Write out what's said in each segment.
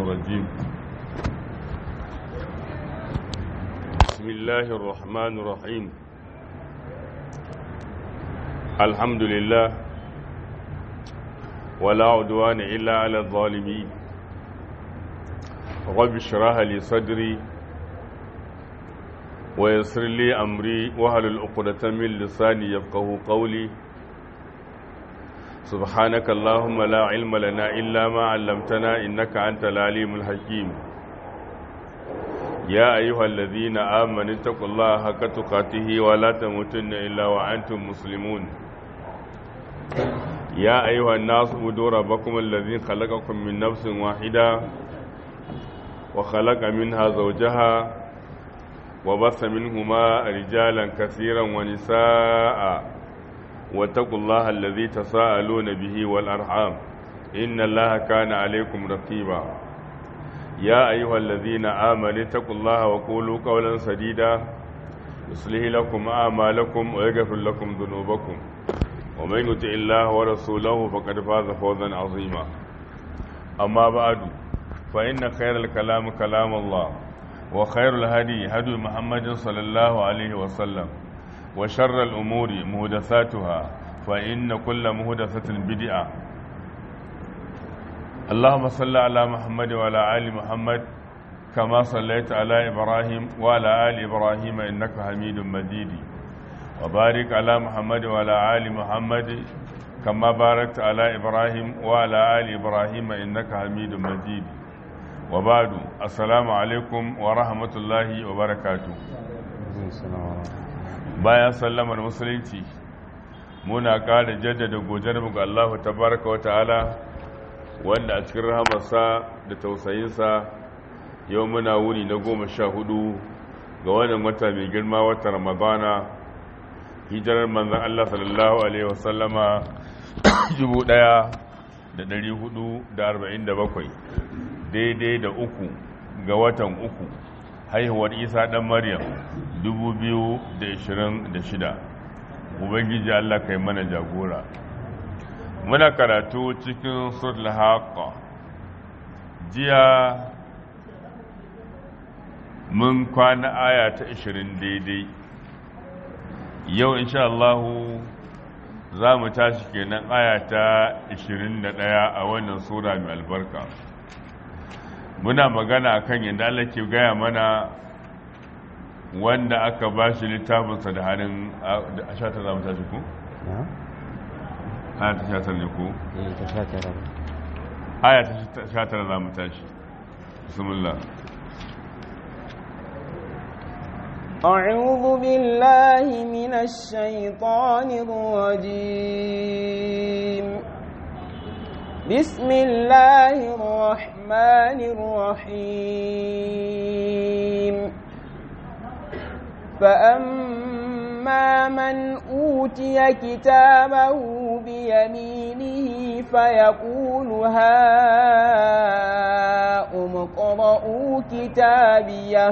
الرجيم بسم الله الرحمن الرحيم الحمد لله ولا عدوان إلا على الظالمين رب اشرح لي صدري ويسر لي أمري وهل العقدة من لساني يفقه قولي سبحانك اللهم لا علم لنا إلا ما علمتنا إنك أنت العليم الحكيم يا أيها الذين آمنوا اتقوا الله حق تقاته ولا تموتن إلا وأنتم مسلمون يا أيها الناس اعبدوا ربكم الذي خلقكم من نفس واحدة وخلق منها زوجها وبث منهما رجالا كثيرا ونساء واتقوا الله الذي تساءلون به والأرحام إن الله كان عليكم رقيبا يا أيها الذين آمنوا اتقوا الله وقولوا قولا سديدا يصلح لكم أعمالكم ويغفر لكم ذنوبكم ومن يطع الله ورسوله فقد فاز فوزا عظيما أما بعد فإن خير الكلام كلام الله وخير الهدي هدي محمد صلى الله عليه وسلم وشر الأمور مهدثاتها فإن كل مهدثة بدعة اللهم صل على محمد وعلى آل محمد كما صليت على إبراهيم وعلى آل إبراهيم إنك حميد مجيد وبارك على محمد وعلى آل محمد كما باركت على إبراهيم وعلى آل إبراهيم إنك حميد مجيد وبعد السلام عليكم ورحمة الله وبركاته bayan sallamar musulunci muna ƙara jaddada gojarmu ga Allah tabaraka wata'ala wanda a cikin rahamarsa da tausayinsa yau muna wuni na goma sha hudu ga wannan wata mai girma wata ramadana hijirar manzan Allah sallallahu alaihi wasallama jubu ɗaya da ɗari hudu da arba'in da bakwai daidai da uku ga watan uku haihuwar isa ɗan maryam 2026 ubangiji allah kai mana jagora muna karatu cikin suratul haqqa jiya mun kwana aya ta 20 daidai yau insha Allah za mu tashi kenan aya ta 21 a wannan sura mai albarka muna magana akan yadda Allah ke gaya mana wanda aka ba shi littafinsa da hannun a shatar za mu tashi ku? aya ta shatar ne ku? aya ta shatar za mu tashi bismillah أعوذ بالله من الشيطان الرجيم بسم الله الرحمن الرحيم فأما من أوتي كتابه بيمينه فيقول هاؤم اقرءوا كتابيه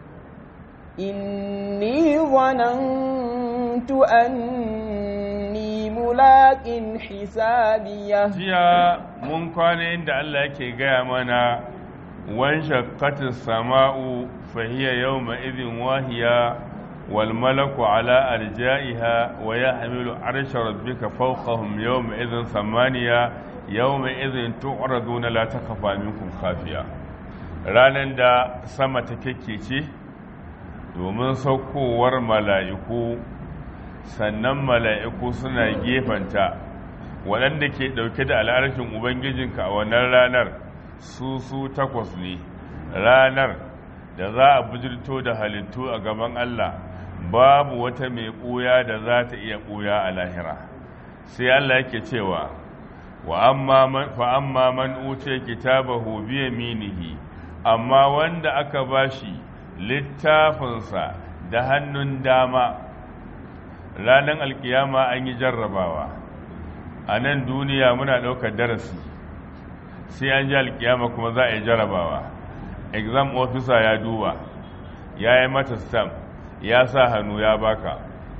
إني ظننت أني ملاق حسابيه jiya mun kwana inda Allah yake gaya mana وانشقت السماء فهي يومئذ واهية والملك على أرجائها ويحمل عرش ربك فوقهم يومئذ ثمانية يومئذ تعرضون لا تخفى منكم خافية ranar da sama ta ce domin saukowar mala'iku sannan mala'iku suna gefanta waɗanda ke ɗauke da al'arshin ubangijinka a wannan ranar su su takwas ne ranar da za a bujirto da halittu a gaban Allah babu wata mai ɓuya da za ta iya ɓuya a lahira sai Allah yake cewa wa amma man uce kitabahu biya minihi amma wanda aka bashi littafinsa da hannun dama ranar alkiyama an yi jarrabawa a nan duniya muna ɗaukar darasi sai an ji alkiyama kuma za a yi jarabawa exam officer ya duba ya yi mata stamp ya sa hannu ya baka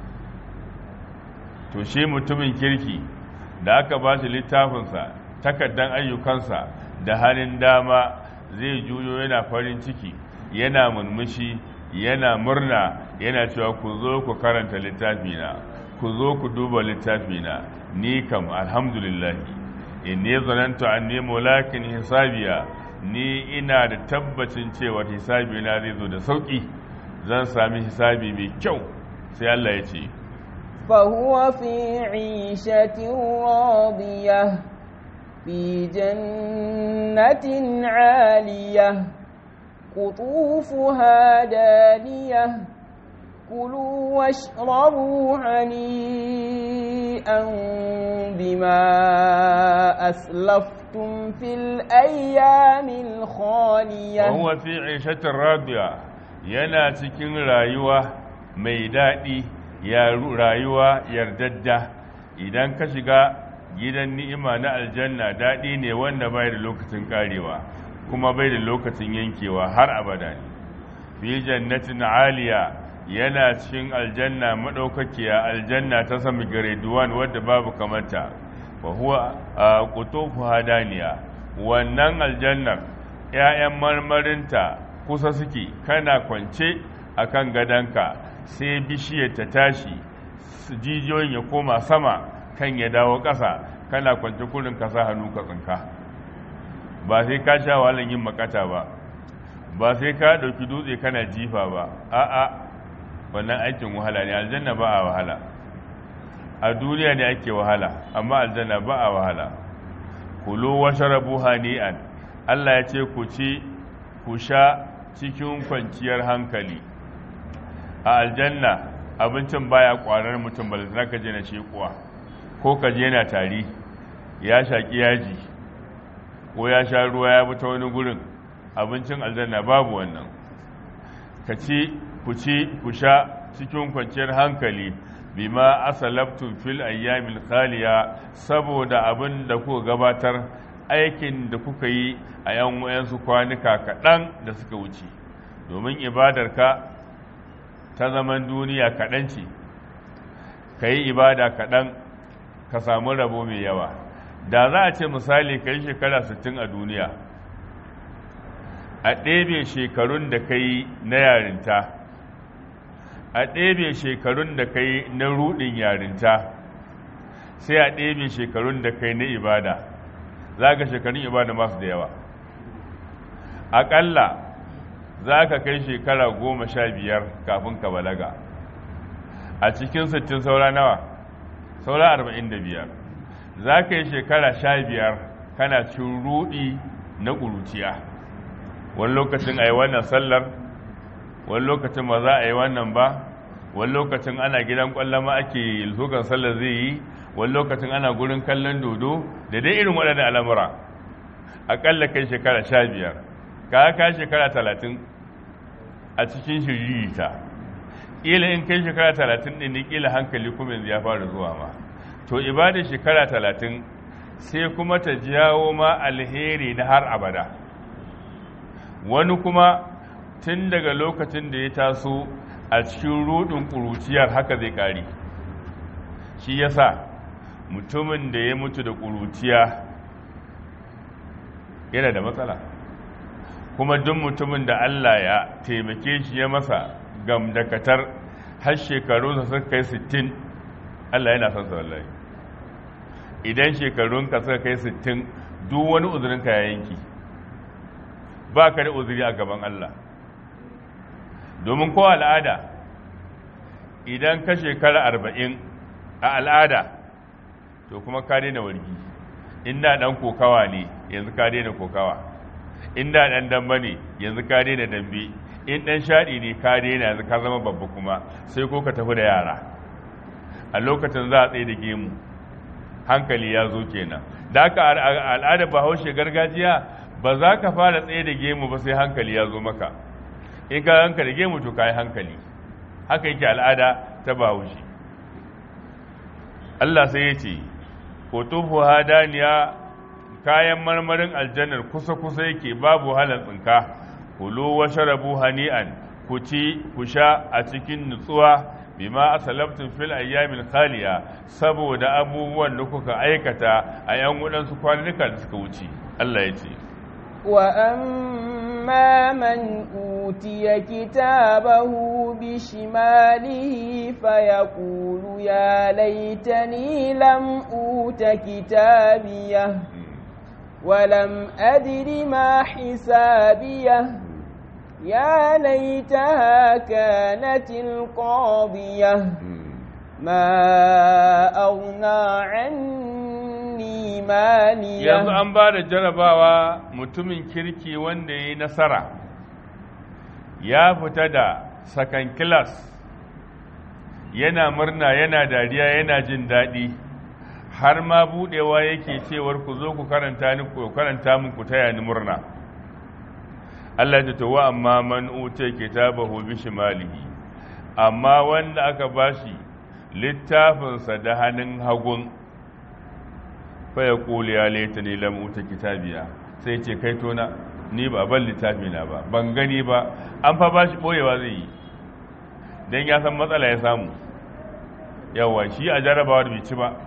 to shi mutumin kirki da aka ba shi littafinsa takaddan ayyukansa da hannun dama zai juyo yana farin ciki yana murmushi yana murna yana cewa ku zo ku karanta littafina ku zo ku duba littafina ni kam alhamdulillah inni zanantu anni mulakin hisabiya ni ina da tabbacin cewa hisabina zai zo da sauki zan sami hisabi mai kyau sai Allah ya ce فهو في عيشة راضية في جنة عالية قطوفها دانية كلوا واشربوا هنيئا بما أسلفتم في الأيام الخالية وهو في عيشة راضية yana cikin rayuwa mai daɗi ya rayuwa yardadda idan ka shiga gidan ni'ima na aljanna daɗi ne wanda bai da lokacin karewa kuma bai da lokacin yankewa har abada ne fi jannatin aliya yana cikin aljanna madaukakiya aljanna ta sami grade wadda babu kamata wa huwa qutufu hadaniya wannan aljannar ƴaƴan marmarinta kusa suke kana kwance akan gadanka sai bishiyar ta tashi jijiyoyin ya koma sama kan ya dawo ƙasa kana kwance kurin ka sa hannu ka tsinka ba sai ka sha wahalar yin makata ba ba sai ka ɗauki dutse kana jifa ba a'a wannan aikin wahala ne aljanna ba a wahala a duniya ne ake wahala amma aljanna ba a wahala kulu wa sharabu hani'an Allah ya ce ku ci ku sha cikin kwanciyar hankali a aljanna abincin baya kwarar mutum ba za ka je na shekuwa ko ka je na tari ya shaƙi yaji ko ya sha ruwa ya bi ta wani gurin abincin aljanna babu wannan ka ci ku ci ku sha cikin kwanciyar hankali bima asalabtum fil ayyamil khaliya saboda abin da kuka gabatar aikin da kuka yi a yan wayansu kwanuka kaɗan da suka wuce domin ibadarka ta zaman duniya kaɗan ce ka yi ibada kaɗan ka samu rabo mai yawa da za a ce misali ka yi shekara 60 a duniya a ɗebe shekarun da ka yi na yarinta a ɗebe shekarun da ka yi na ruɗin yarinta sai a ɗebe shekarun da ka yi na ibada za ka shekarun ibada masu da yawa aƙalla za ka kai shekara goma sha biyar kafin ka balaga a cikin sittin saura nawa saura arba'in da biyar za ka yi shekara sha biyar kana cin ruɗi na ƙuruciya wani lokacin a yi wannan sallar wani lokacin ba za a yi wannan ba wani lokacin ana gidan ƙwallon ma ake lukan sallar zai yi wani lokacin ana gurin kallon dodo da dai irin waɗannan al'amura aƙalla kai shekara sha biyar ka ka shekara talatin a cikin shiririta ƙila in kai shekara talatin ɗin ne ƙila hankali kuma yanzu ya fara zuwa ma to ibada shekara talatin sai kuma ta jawo ma alheri na har abada wani kuma tun daga lokacin da ya taso a cikin rudin ƙuruciyar haka zai ƙari shi yasa mutumin da ya mutu da ƙuruciya yana da matsala kuma duk mutumin da Allah ya taimake shi ya masa gamdakatar har shekaru da suka kai sittin Allah yana son sa wallahi idan shekarunka suka kai sittin duk wani uzurinka ya yanki ba ka da uzuri a gaban Allah domin ko al'ada idan ka shekara arba'in a al'ada to kuma ka daina wargi inda ɗan kokawa ne yanzu ka daina kokawa inda ɗan damba ne yanzu ka daina dambe in ɗan shaɗi ne ka daina yanzu ka zama babba kuma sai ko ka tafi da yara a lokacin za a tsaye da gemu hankali ya zo kenan da aka al'adar bahaushe gargajiya ba za ka fara tsaye da gemu ba sai hankali ya zo maka in ka hanka da gemu to ka yi hankali haka yake al'ada ta bahaushe Allah sai ya ce kotufu hadaniya kayan marmarin aljannar kusa-kusa yake babu halar tsinka kulu wa sharabu hani'an ku ci ku sha a cikin nutsuwa bima asalabtum fil ayyamin khaliya saboda abubuwan da kuka aikata a yan wadansu kwanuka da suka wuce Allah ya ce وأما من أوتي كتابه بشماله فيقول يا ليتني لم أوت كتابيه ولم أدر ما حسابيه يا ليتها كانت القاضية ما أغنى عني مالية yanzu an ba da jarabawa mutumin kirki wanda ya yi nasara ya fita da sakan kilas yana murna yana dariya yana jin daɗi har ma buɗewa yake cewar ku zo ku karanta ni ku karanta min ku taya ni murna Allah ta tawa amma man uta kitabahu bi shimalihi amma wanda aka bashi littafinsa da hannun hagun fa ya kuli ya laita ne lam uta kitabiya sai ce kai tona ni ba ban littafi na ba ban gani ba an fa bashi boyewa zai yi dan ya san matsala ya samu yawa shi a jarabawa da bai ci ba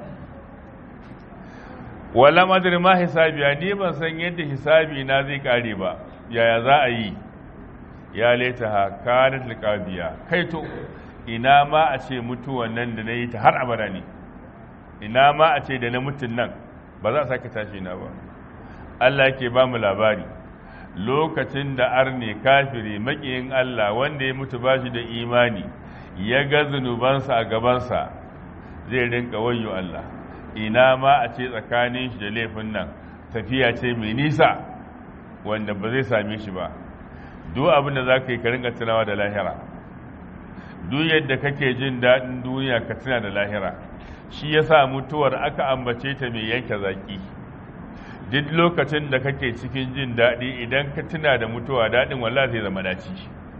wala madri ma hisabiya ni ban san yadda hisabi na zai kare ba yaya za a yi ya leta ha kanat liqabiya kai to ina ma a ce mutuwan nan da nayi ta har abada ne ina ma a ce da na mutun nan ba za a sake tashi na ba Allah yake ba mu labari lokacin da arne kafiri makiyin Allah wanda ya mutu bashi da imani ya ga zunubansa a gabansa zai rinka wayo Allah ina ma a ce tsakanin shi da laifin nan tafiya ce mai nisa wanda ba zai same shi ba duk abin da za ka yi ka rinka tunawa da lahira duk yadda kake jin daɗin duniya ka tuna da lahira shi ya sa mutuwar aka ambace ta mai yanke zaƙi duk lokacin da kake cikin jin daɗi idan ka tuna da mutuwa daɗin wallah zai zama daci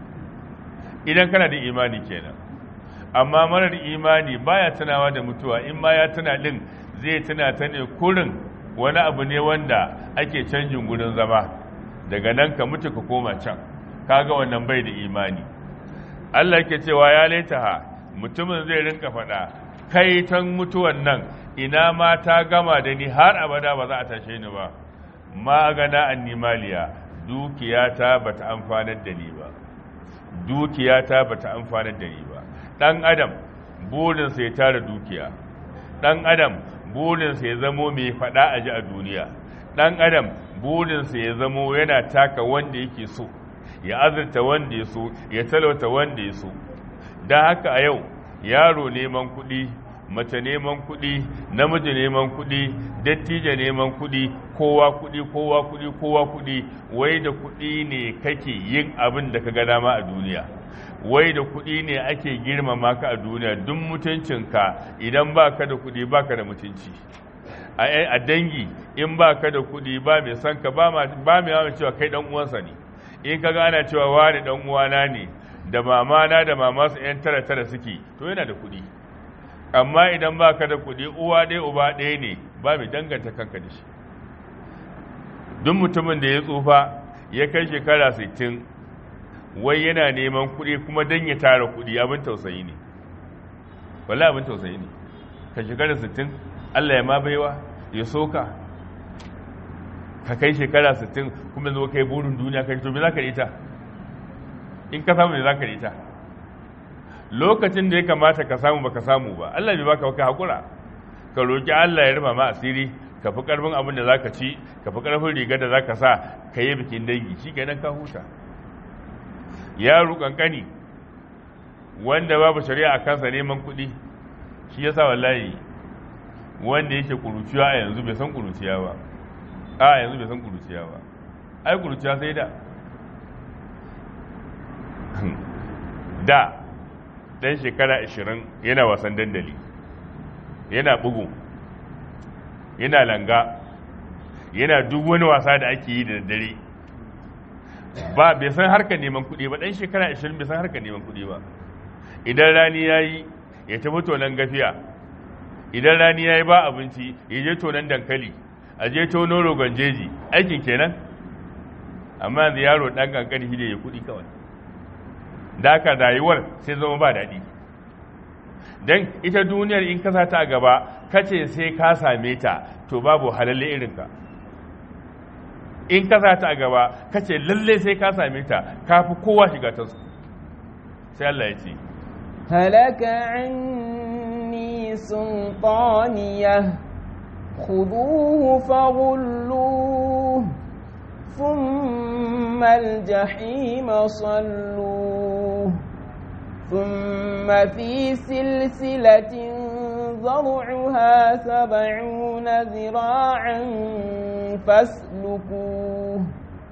idan kana da imani kenan amma marar imani baya tunawa da mutuwa in ma ya tuna din zai tuna ta ne kurin wani abu ne wanda ake canjin gudun zama daga nan ka mutu ka koma can kaga wannan bai da imani Allah ke cewa ya laitaha mutumin zai rinka faɗa kai tan mutuwan nan ina ma ta gama da ni har abada ba za a tashe ni ba ma gana annimaliya dukiyata bata amfanar da ni ba dukiyata bata amfanar da ni ba ɗan adam burinsa ya tara dukiya ɗan adam burinsa ya zamo mai faɗa a ji a duniya ɗan adam burinsa ya zamo yana taka wanda yake so ya azurta wanda ya so ya talauta wanda ya so don haka a yau yaro neman kuɗi mace neman kuɗi namiji neman kuɗi dattijo neman kuɗi kowa kuɗi kowa kuɗi kowa kuɗi wai da kuɗi ne kake yin abin da ka ga dama a duniya wai da kuɗi ne ake girmama ka a duniya duk mutuncinka idan ba ka da kuɗi ba ka da mutunci a dangi in ba ka da kuɗi ba mai son ka ba mai yawan cewa kai ɗan uwansa ne in ka gana cewa wani ɗan uwana ne da mamana da mamasu ‘yan tara tara suke to yana da kuɗi amma idan ba ka da kuɗi uwa ɗaya uba ɗaya ne ba mai danganta kanka da shi duk mutumin da ya tsufa ya kai shekara sittin wai yana neman kuɗi kuma don ya tara kuɗi abin tausayi ne wala abin tausayi ne ka shekara sittin Allah ya ma baiwa ya soka ka kai shekara sittin kuma zo kai burin duniya kai to me za ka ita in ka samu me za ka ita lokacin da ya kamata ka samu baka samu ba Allah bai baka ka hakura ka roki Allah ya rufa ma asiri ka fi karfin abin da zaka ci ka fi karfin rigar da zaka sa ka yi bikin dangi shi kenan ka huta yaro kankani wanda babu shari'a a kansa neman kuɗi shi yasa wallahi wanda yake kuruciya a yanzu bai san kuruciya ba a yanzu bai san kuruciya ba ai kuruciya sai da da dan shekara 20 yana wasan dandali yana bugu yana langa yana duk wani wasa da ake yi da daddare ba bai san harkar neman kuɗi ba ɗan shekara 20 bai san harkar neman kuɗi ba idan rani ya yi ya tafi tonon gafiya idan rani ya yi ba abinci ya je tonon dankali a je tono rogon jeji aikin kenan amma yanzu yaro ɗan kankani shi da ya kuɗi kawai da aka rayuwar sai zama ba daɗi don ita duniyar in kasa ta gaba kace sai ka same ta to babu halalle irinka in ka sa ta a gaba kace lalle sai ka same ta kafi kowa shiga ta su sai Allah ya ce هلك عني سلطانيه خذوه فغلوه ثم الجحيم صلوه ثم في سلسلة ذرعها سبعون ذراعا فاسلكوه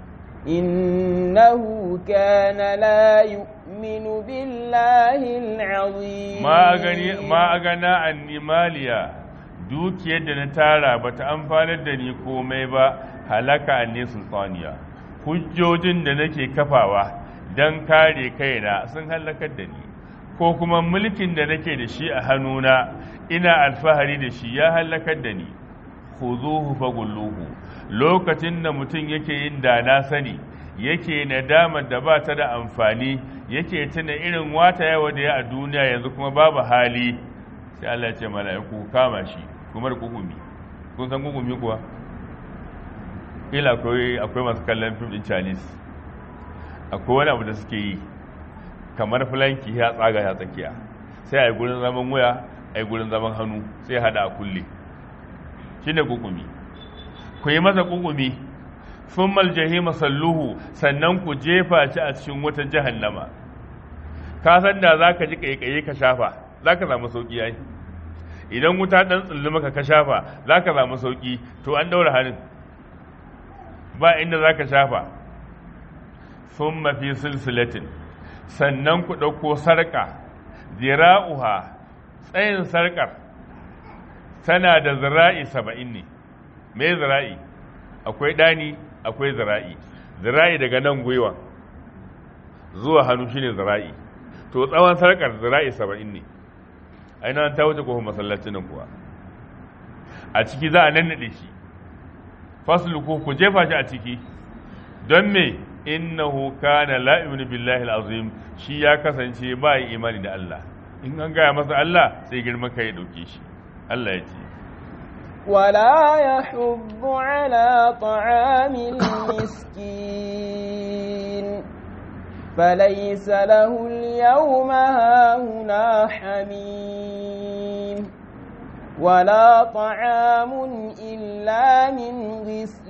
إنه كان لا يؤمن بالله العظيم ما أغني ما أغنى عني ماليا dukiyar da na tara ba ta amfanar da ni komai ba halaka ne sultaniya hujjojin da nake kafawa don kare kaina sun halakar da ni ko kuma mulkin da nake da shi a hannuna ina alfahari da shi ya halakar da ni khuzuhu fagulluhu lokacin da mutum yake yin da na sani yake nadamar da ba ta da amfani yake tuna irin wata yawa da ya a duniya yanzu kuma babu hali sai Allah ya ce mala'iku kama shi kuma da kukumi kun san kukumi kuwa ila akwai akwai masu kallon fim din Chinese akwai wani abu da suke yi kamar flanki ya tsaga ya tsakiya sai a yi gurin zaman waya a yi gurin zaman hannu sai ya hada a kulle shi ne kukumi ku yi masa kukumi sun maljahi masalluhu sannan ku jefa shi a cikin wata jahannama ka san da za ka ji kaikayi ka shafa za ka samu sauki yayi idan wuta ɗan tsulli maka ka shafa za ka samu sauki to an daura hannun ba inda za ka shafa sun mafi silsilatin sannan ku ɗauko sarƙa zira'uha tsayin sarƙar tana da zira'i saba'in ne me zira'i akwai ɗani akwai zira'i zira'i daga nan gwiwa zuwa hannu shine zira'i to tsawon sarƙar zira'i saba'in ne ainihin ta wuce kofin masallacin nan kuwa a ciki za a nannaɗe shi fasluku ku jefa shi a ciki don me innahu kana la yu'minu billahi al-azim shi ya kasance ba yi imani da Allah in an gaya masa Allah sai girman kai ya dauke shi Allah ya ce ولا يحض على طعام المسكين فليس له اليوم هاهنا حميم ولا طعام إلا من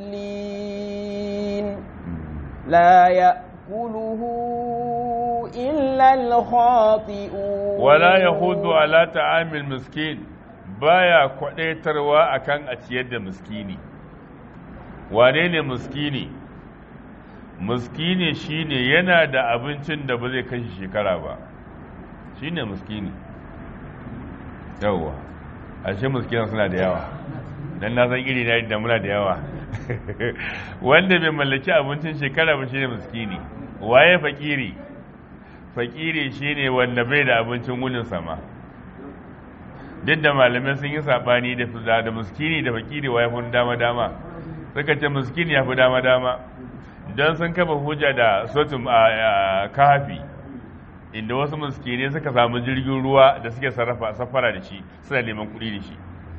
غسلين لا يأكله إلا الخاطئون ولا يخوض على طعام المسكين baya kwadaitarwa akan a ciyar da miskini wane ne miskini miskini shine yana da abincin da ba zai kashe shekara ba shine miskini yawwa ashe miskinan suna da yawa dan na san iri na da muna da yawa wanda bai mallaki abincin shekara ba shine miskini waye fakiri fakiri shine wanda bai da abincin wunin sama duk da malamai sun yi sabani da da miskini da fakiri waye fi dama dama suka ce miskini ya fi dama dama don sun kafa hujja da sotum a kafi inda wasu miskini suka samu jirgin ruwa da suke sarrafa safara da shi suna neman kuɗi da shi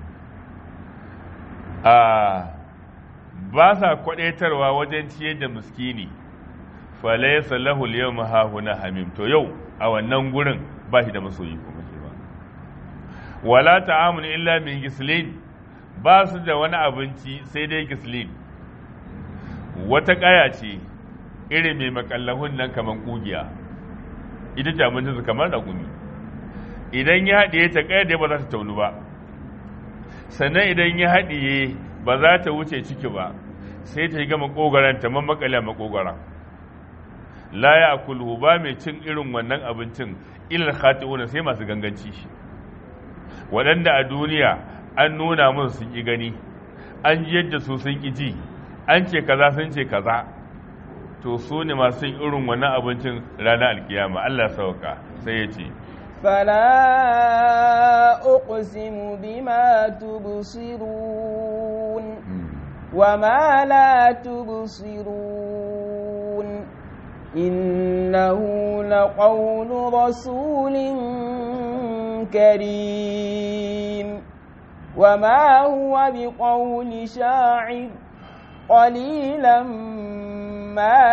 ba sa kwadaitarwa wajen ciyar da miskini falaisa lahu yawma hahuna hamim to yau a wannan gurin ba shi da masoyi kuma shi ba wala ta'amun illa min gislin ba su da wani abinci sai dai gislin wata kaya ce irin mai makallahun nan kamar kugiya ita ce abincin su kamar ragumi idan ya haɗiye ta kaya da ba za ta taunu ba sannan idan ya haɗiye ba za ta wuce ciki ba sai ta yi gama ƙogaran ta mamakale a makogaran la ya kulhu ba mai cin irin wannan abincin ilal khati'una sai masu ganganci shi waɗanda a duniya an nuna mun sun ƙi gani an ji yadda su sun ƙi ji an ce kaza sun ce kaza to su ne masu yin irin wannan abincin ranar alkiyama Allah sauka sai ya ce فلا أقسم بما تبصرون وما لا تبصرون إنه لقول رسول كريم وما هو بقول شاعر قليلا ما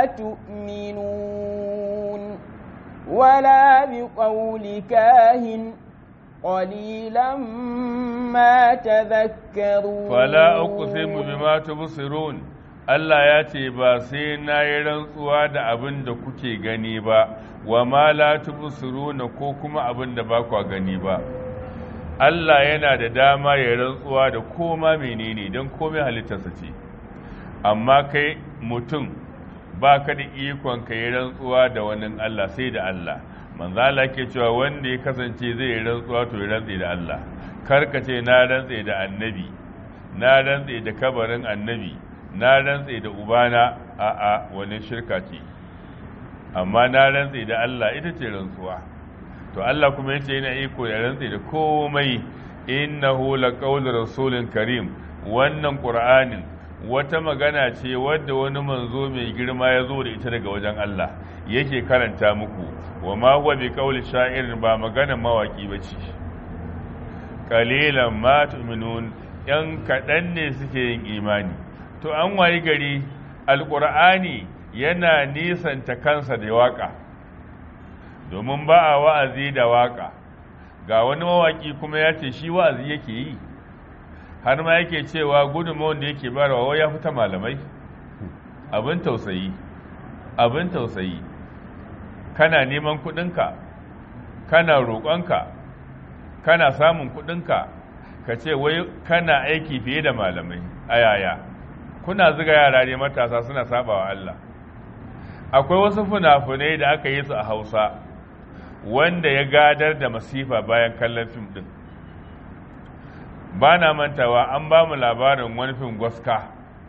تؤمنون ولا بقول كاهن قليلا ما تذكرون فلا أقسم بما تبصرون Allah ya ce ba sai na yi rantsuwa da abin da kuke gani ba wa ma la tubsiruna ko kuma abin da ba kwa gani ba Allah yana da dama ya rantsuwa da koma menene don komai halittarsa ce amma kai mutum ba ka da ikon ka yi rantsuwa da wani Allah sai da Allah manzo Allah ke cewa wanda ya kasance zai yi rantsuwa to ya rantse da Allah kar ka ce na rantse da annabi na rantse da kabarin annabi na rantse da ubana a'a wani shirka ce amma na rantse da Allah ita ce rantsuwa to Allah kuma yace yana iko ya rantse da komai innahu laqawlu rasulin karim wannan qur'anin wata magana ce wadda wani manzo mai girma ya zo da ita daga wajen Allah yake karanta muku wa ma huwa bi qawli sha'irin ba magana mawaki bace qalilan ma tu'minun yan kaɗan ne suke yin imani to an wayi gari alƙur'ani yana nisanta kansa da waƙa domin ba a wa'azi da waƙa ga wani mawaƙi kuma ya ce shi wa'azi yake yi har ma yake cewa gudunmawar da yake barawa ya fita malamai abin tausayi abin tausayi kana neman kuɗinka kana roƙonka kana samun kuɗinka ka ce wai kana aiki fiye da malamai a yaya kuna zuga yara ne matasa suna sabawa Allah akwai wasu funafunai da aka yi su a hausa wanda ya gadar da masifa bayan kallon fim din ba na mantawa an ba mu labarin wani fim gwaska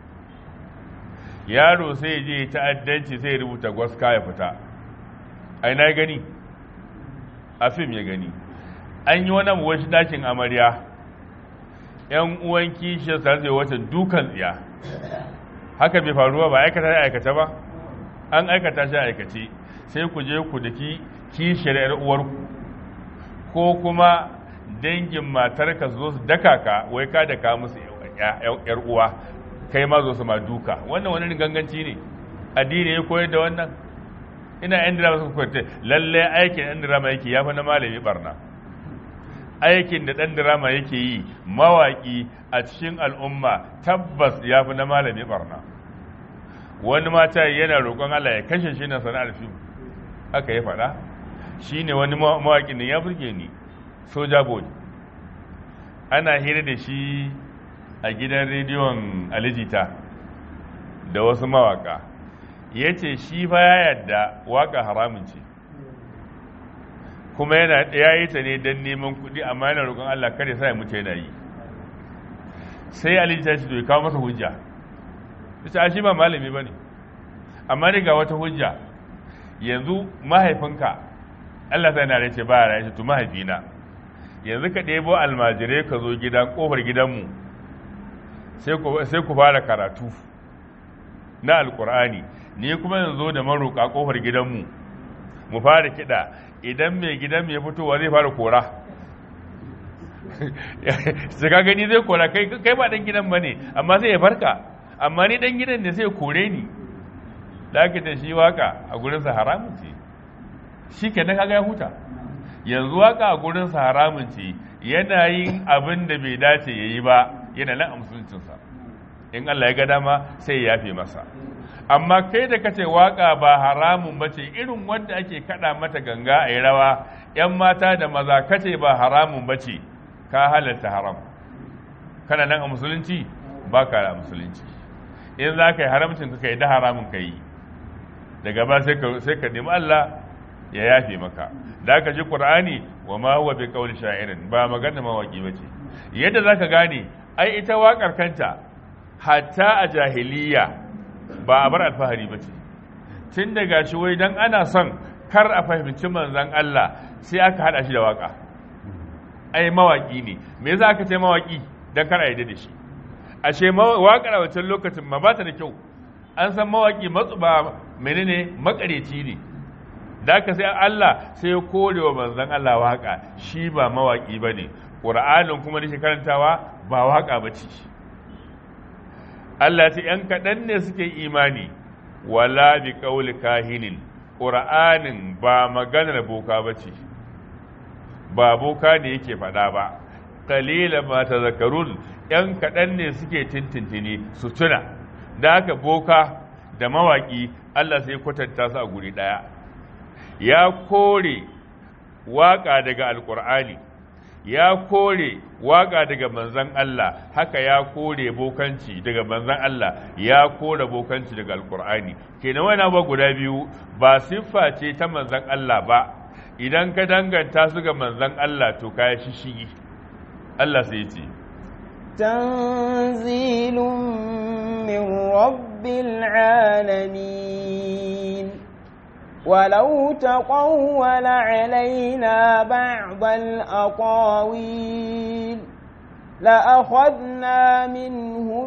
yaro sai je ta'addanci sai rubuta gwaska ya fita ai na gani a fim ya gani an yi wani wasu dakin amarya yan uwan kishiyar sa zai wata dukan tsiya haka bai faruwa ba aikata ya aikata ba an aikata shi aikace sai ku je ku daki kishiyar yar uwarku ko kuma dangin matarka su zo su daka ka wai ka da ka musu yar uwa kai ma zo su ma duka wannan wani ganganci ne addini ya koyar da wannan ina yan dirama suka koyar lalle aikin yan dirama yake ya fi na malami barna aikin da ɗan dirama yake yi mawaƙi a cikin al'umma tabbas ya fi na malami barna wani mata yana roƙon Allah ya kashe shi na sana'ar fim haka ya faɗa shi ne wani mawaƙi ne ya burge ni soja boy ana hira da shi a gidan rediyon alijita da wasu mawaƙa ya ce shi fa ya yadda waƙa haramun ce kuma yana ya yi ta ne don neman kuɗi amma yana roƙon Allah kare sa ya mutu yana yi sai Ali ta ce to ya kawo masa hujja ta ce shi ba malami ba ne amma ni ga wata hujja yanzu mahaifinka Allah sai na ce ba ya ce to mahaifina yanzu ka ɗebo almajirai ka zo gida ƙofar gidanmu sai ku fara karatu na alƙur'ani ni kuma yanzu da maroƙa ƙofar gidanmu mu fara kiɗa idan mai gidan mai fitowa zai fara kora su ka gani zai kora kai ba dan gidan ba ne amma sai ya farka amma ni dan gidan ne sai ya kore ni da aka ta shi waka a gurinsa haramun ce shi ke na kaga ya huta yanzu waka a gurinsa haramun ce yana yin abin da bai dace ya yi ba yana nan a musuluncinsa in Allah ya ga dama sai ya yafe masa amma kai da kace waka ba haramun bace irin wanda ake kada mata ganga a yi rawa yan mata da maza kace ba haramun bace ka halatta haram kana nan a musulunci ba ka da musulunci in za ka yi haramcin ka yi da haramun ka yi daga ba sai ka nemi Allah ya yafe maka da aka ji qur'ani wa ma huwa bi qawli sha'irin ba magana mawaki bace yadda zaka gane ai ita waƙar kanta hatta a jahiliya ba a bar alfahari ba ce tun daga shi wai don ana son kar a fahimci manzan Allah sai aka hada shi da waka ai mawaki ne me za aka ce mawaki don kar a yi da shi ashe wakar a wancan lokacin ma ba ta da kyau an san mawaki matsu ba menene makareci ne da aka sai Allah sai ya kore wa manzan Allah waka shi ba mawaki ba ne ƙura'anin kuma da shi karantawa ba waka ba ce Allah ce ‘yan kaɗan ne suke imani wala bi ƙauli kahinin ƙura'anin ba maganar boka ba ce ba boka ne yake faɗa ba kalila ma ta zakarun ‘yan kaɗan ne suke tintintini su tuna da haka boka da mawaƙi Allah sai kwatanta su a guri ɗaya ya kore waƙa daga alƙur'ani ya kore waƙa daga manzan Allah haka ya kore bokanci daga manzan Allah ya kore bokanci daga alƙur'ani kenan wani abuwa guda biyu ba siffa ce ta manzan Allah ba idan ka danganta su ga manzan Allah to kaya shishigi Allah sai ce تنزيل من رب العالمين ولو تقول علينا بعض الأقاويل لأخذنا منه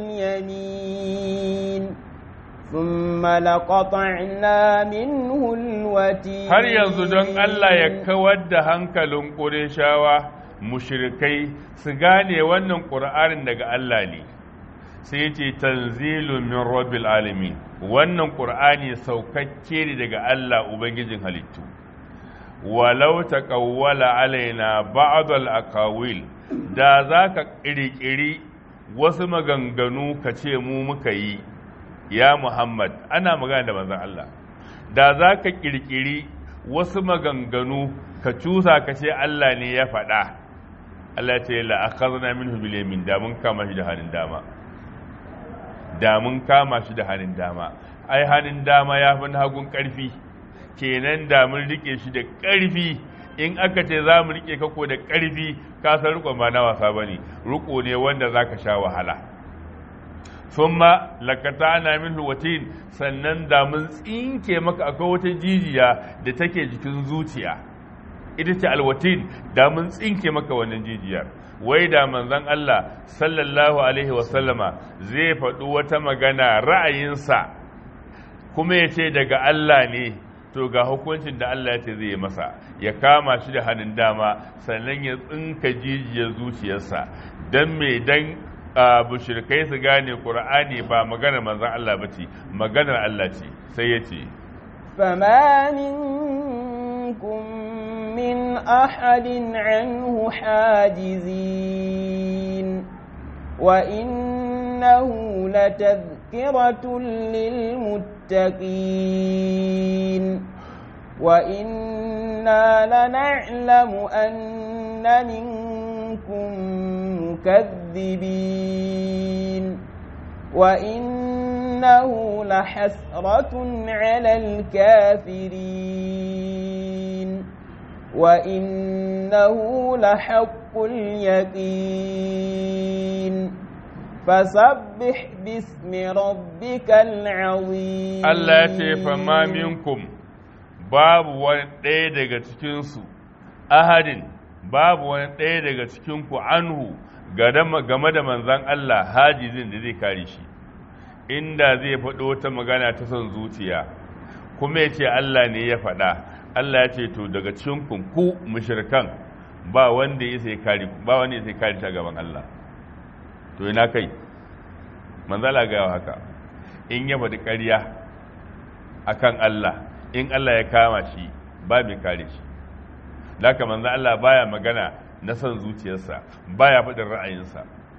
باليمين ثم لقطعنا منه الوتين har yanzu don Allah ya kawar da hankalin ƙureshawa mushrikai su gane wannan ƙur'anin daga Allah ne sai ya ce tanzilu min rabbil alamin wannan ƙur'ani saukakke ne daga Allah ubangijin halittu walau taqawwala alaina ba'd al aqawil da zaka kirkiri wasu maganganu ka ce mu muka yi ya Muhammad ana magana da manzon Allah da zaka kirkiri wasu maganganu ka cusa ka ce Allah ne ya faɗa Allah ce la akhadna minhu bil yamin da mun kama shi da hannun dama da mun kama shi da hannun dama ai hannun dama ya fi hagun karfi kenan da mun rike shi da karfi in aka ce za mu rike kako da karfi ka san riko ba na wasa bane riko ne wanda zaka sha wahala thumma lakatana minhu watin sannan da mun tsinke maka akwai wata jijiya da take jikin zuciya ita ce alwatin da mun tsinke maka wannan jijiyar wai da manzon Allah sallallahu alaihi wasallama zai faɗi wata magana ra'ayinsa kuma ya ce daga Allah ne to ga hukuncin da Allah ya ce zai yi masa ya kama shi da hannun dama sannan ya tsinka jijiyar zuciyarsa don me dan bushirkai su gane ƙur'ani ba maganar manzon Allah ba ce maganar Allah ce sai ya ce فما منكم من أحد عنه حاجزين وإنه لتذكرة للمتقين وإنا لنعلم أن منكم مكذبين وإنه لحسرة على الكافرين وإنه لحق اليقين فسبح باسم ربك العظيم Allah ya ce fama minkum babu wani ɗaya daga cikinsu ahadin babu wani ɗaya daga cikinku anhu game da manzan Allah hajizin da zai kare shi inda zai faɗo wata magana ta son zuciya kuma ya ce Allah ne ya faɗa Allah ya ce to daga cikinku ku mushrikan ba wanda ya sai kare ba wanda ya sai kare ta gaban Allah to ina kai manzala ga haka in ya faɗi ƙarya akan Allah in Allah ya kama shi ba mai kare shi da haka manzo Allah baya magana na son zuciyarsa baya faɗin ra'ayinsa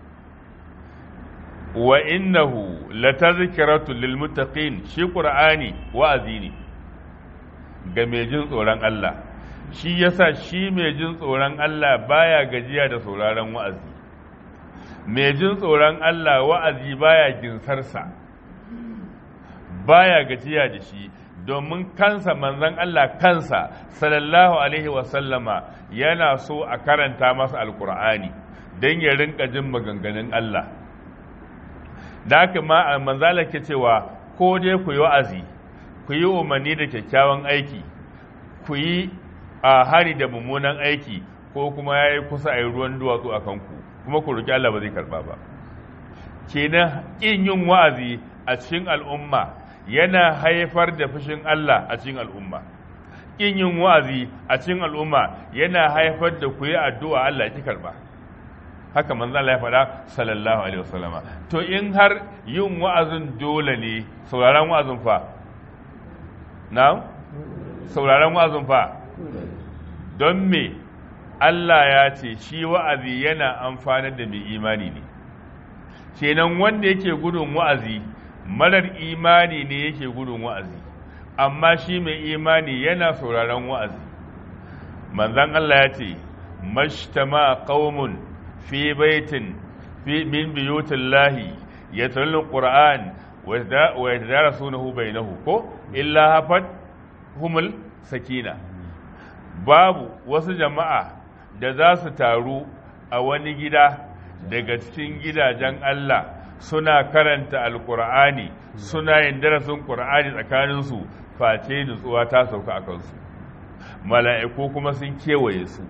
wa innahu latazkiratu lil muttaqin shi qur'ani wa'azi ne ga mai jin tsoron Allah shi yasa shi mai jin tsoron Allah baya gajiya da sauraron wa'azi mai jin tsoron Allah wa'azi baya ginsarsa baya gajiya da shi domin kansa manzon Allah kansa sallallahu alaihi wasallama yana so a karanta masa alkur'ani don ya rinka jin maganganun Allah da haka ma manzala ke cewa ko dai ku yi wa'azi ku yi umarni da kyakkyawan aiki ku yi a hari da mummunan aiki ko kuma ya yi kusa a yi ruwan duwatsu a kanku kuma ku roƙi Allah ba zai karɓa ba kenan ƙin yin wa'azi a cikin al'umma yana haifar da fushin Allah a cikin al'umma ƙin yin wa'azi a cikin al'umma yana haifar da ku yi addu'a Allah ki karɓa haka manzo Allah ya faɗa sallallahu alaihi wasallama to in har yin wa'azin dole ne sauraron wa'azin fa na'am sauraron wa'azin fa don me Allah ya ce shi wa'azi yana amfanar da mai imani ne kenan wanda yake gudun wa'azi marar imani ne yake gudun wa'azi amma shi mai imani yana sauraron wa'azi manzan Allah ya ce mashtama qaumun fi baitin fi min biyutillahi yatlun qur'an wa yadarasunahu bainahu ko illa hafat humul sakina babu wasu jama'a da za su taru a wani gida daga cikin gidajen Allah suna karanta alkur'ani suna yin darasin ƙur'ani tsakaninsu face nutsuwa ta sauka a kansu mala'iku kuma sun kewaye su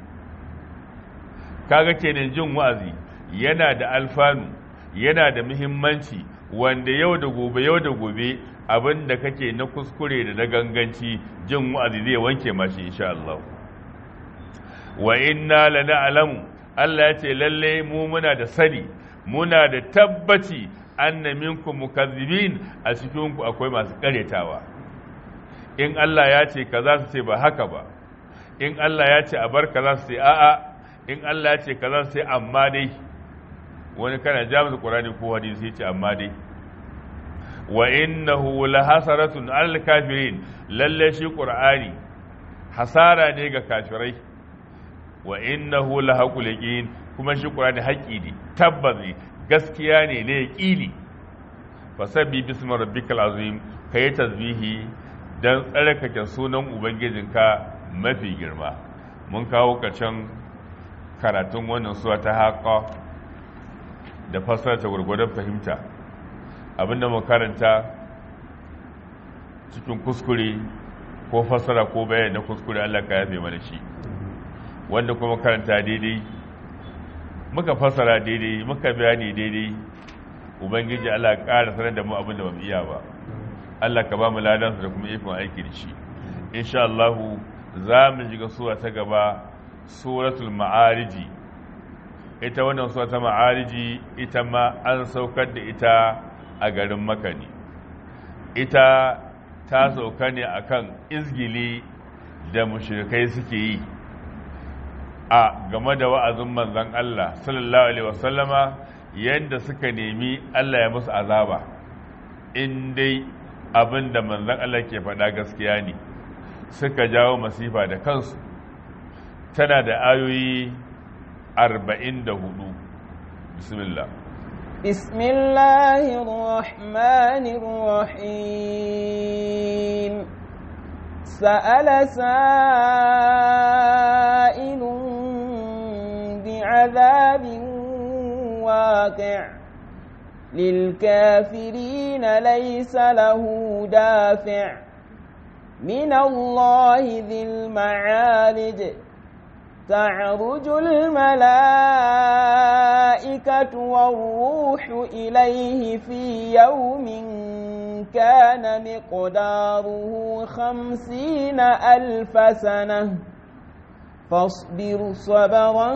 kaga kenan jin wa'azi yana da alfanu yana da muhimmanci wanda yau da gobe yau da gobe abin da kake na kuskure da na ganganci jin wa'azi zai wanke mashi insha Allah wa inna lana alamu Allah ya ce lalle mu muna da sani muna da tabbaci anna minkum mukazzibin a cikin ku akwai masu karetawa in Allah ya ce kaza su ce ba haka ba in Allah ya ce a bar kaza su ce a'a in Allah ya ce kaza su ce amma dai wani kana jami'in Qur'ani ko hadisi ya ce amma dai wa innahu lahasaratun al kafirin lalle shi Qur'ani hasara ne ga kafirai wa innahu lahaqul yaqin kuma shi Qur'ani haƙi ne tabbas ne gaskiya ne ne yaqini fasabbi bismi rabbikal azim kai tasbihi dan tsarkake sunan ubangijinka mafi girma mun kawo ƙarshen karatun wannan suwa ta haƙa da fassara ta gurgurdan fahimta abinda mu karanta cikin kuskure ko fassara ko bayani na kuskure Allah ka yafe mana shi wanda kuma karanta daidai muka fassara daidai muka bayani daidai ubangiji Allah ƙara sanar da mu abin da bamu iya ba Allah ka ba mu ladansa da kuma ikon aiki da shi insha Allah za mu shiga sura ta gaba suratul ma'ariji ita wannan sura ta ma'ariji ita ma an saukar da ita a garin Makka ne ita ta sauka ne akan izgili da mushrikai suke yi a game da wa'azin manzon Allah sallallahu alaihi wasallama yadda suka nemi Allah ya musu azaba in dai abin da manzon Allah ke faɗa gaskiya ne suka jawo masifa da kansu tana da ayoyi arba'in da hudu bismillah بسم الله الرحمن الرحيم سأل سائل بعذاب واقع للكافرين ليس له دافع من الله ذي المعارج تعرج الملائكة والروح إليه في يوم كان مقداره خمسين ألف سنة فاصبر صبرا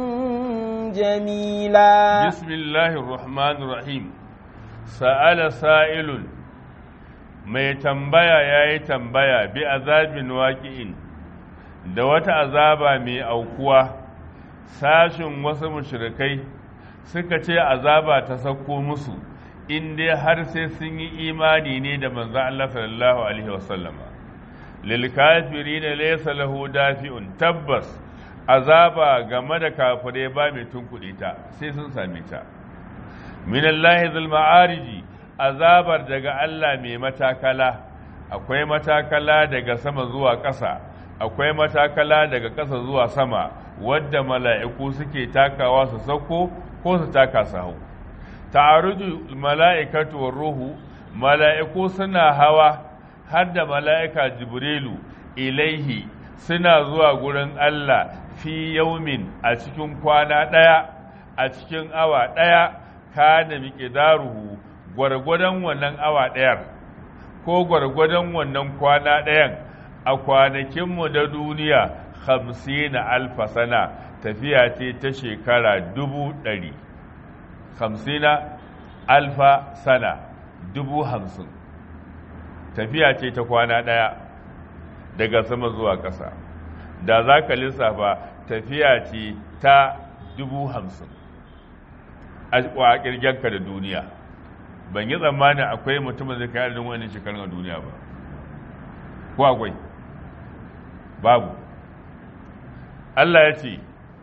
جميلا بسم الله الرحمن الرحيم سأل سائل mai tambaya ya yi tambaya bi azabin waƙi'in da wata azaba mai aukuwa sashin wasu mushrikai suka ce azaba ta sauko musu in dai har sai sun yi imani ne da manzo Allah sallallahu alaihi wasallama lil kafirin laysa lahu dafi'un tabbas azaba game da kafirai ba mai tunkuɗe ta sai sun same ta min Allah zul ma'ariji azabar daga Allah mai matakala akwai matakala daga sama zuwa ƙasa akwai matakala daga ƙasa zuwa sama wadda mala'iku suke takawa su sauko ko su taka su hau ta'aruju mala'ikatu war ruhu mala'iku suna hawa har da mala'ika jibrilu ilaihi suna zuwa gurin Allah fi yaumin a cikin kwana ɗaya a cikin awa ɗaya kana miƙidaruhu gwargwadon wannan awa ɗayar ko gwargwadon wannan kwana ɗayan a kwanakinmu da duniya hamsin alfa sana tafiya ce ta shekara dubu ɗari hamsina alfa sana dubu hamsin tafiya ce ta kwana ɗaya daga sama zuwa ƙasa da za ka lissafa tafiya ce ta dubu hamsin a ƙirgenka da duniya ban yi tsammanin akwai mutumin zai kai adadin wani shekarun a duniya ba ko akwai babu Allah ya ce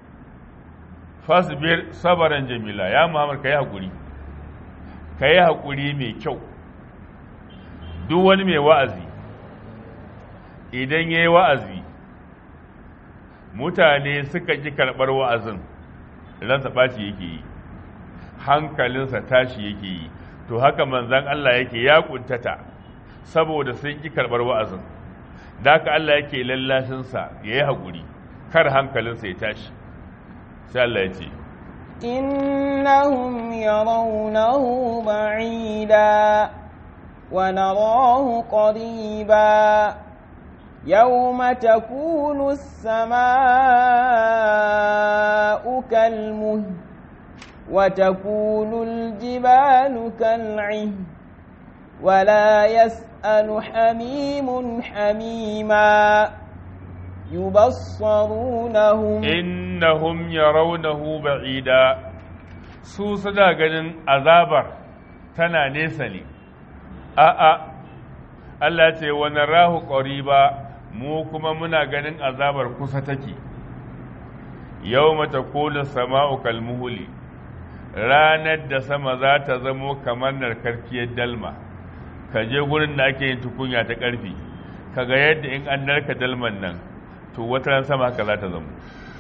fasbir sabaran jamila ya muhammad ka yi haƙuri ka yi haƙuri mai kyau duk wani mai wa'azi idan ya yi wa'azi mutane suka ƙi karɓar wa'azin ransa ɓaci yake yi hankalinsa tashi yake yi to haka manzan Allah yake ya ƙuntata saboda sun ƙi karɓar wa'azin da haka Allah yake lallashinsa ya yi haƙuri kar hankalinsa ya tashi sai Allah ya ce إنهم يرونه بعيدا ونراه قريبا يوم تكون السماء كالمهل وتكون الجبال كالعهن ولا يسأل حميم حميما يبصرونهم innahum yarawnahu ba'ida su suna ganin azabar tana nesa ne a'a Allah ce wa narahu qariba mu kuma muna ganin azabar kusa take yawma takunu sama'u kalmuhuli ranar da sama za ta zamo kamar narkarkiyar dalma ka je gurin da ake yin tukunya ta karfi kaga yadda in an narka dalman nan to wata ran sama haka za ta zamo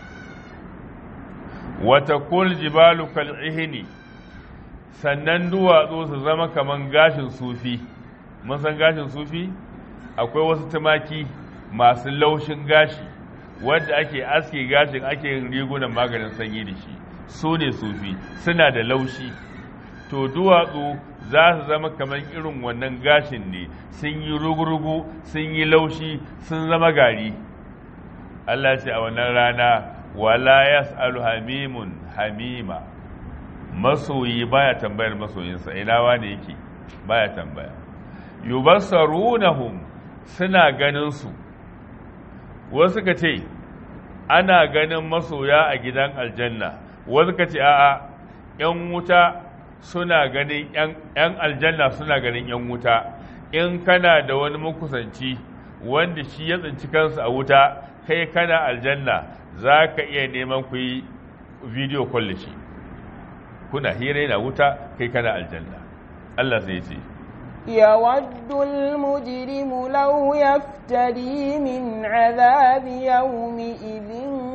wata kul jibalu kal'ihini sannan duwatsu su zama kaman gashin sufi mun san gashin sufi akwai wasu tumaki masu laushin gashi wadda ake aske gashin ake yin rigunan maganin sanyi da shi su ne sufi suna da laushi to duwatsu za su zama kamar irin wannan gashin ne sun yi rugurugu sun yi laushi sun zama gari Allah ce a wannan rana wala yas'alu hamimun hamima masoyi baya tambayar masoyinsa ina wane yake baya tambaya yubassarunahum suna ganin su wasu ka ce ana ganin masoya a gidan aljanna wasu ka ce a'a yan wuta suna ganin yan aljanna suna ganin yan wuta in kana da wani makusanci wanda shi ya tsinci kansa a wuta kai kana aljanna za ka iya neman ku yi video call da shi kuna hira yana wuta kai kana aljanna Allah zai ce يود المجرم لو يفتدي من عذاب يومئذ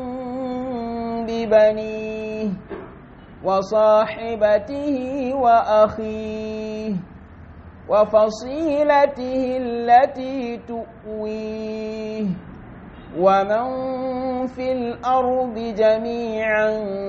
ببنيه وصاحبته وأخيه وفصيلته التي تؤويه ومن في الأرض جميعا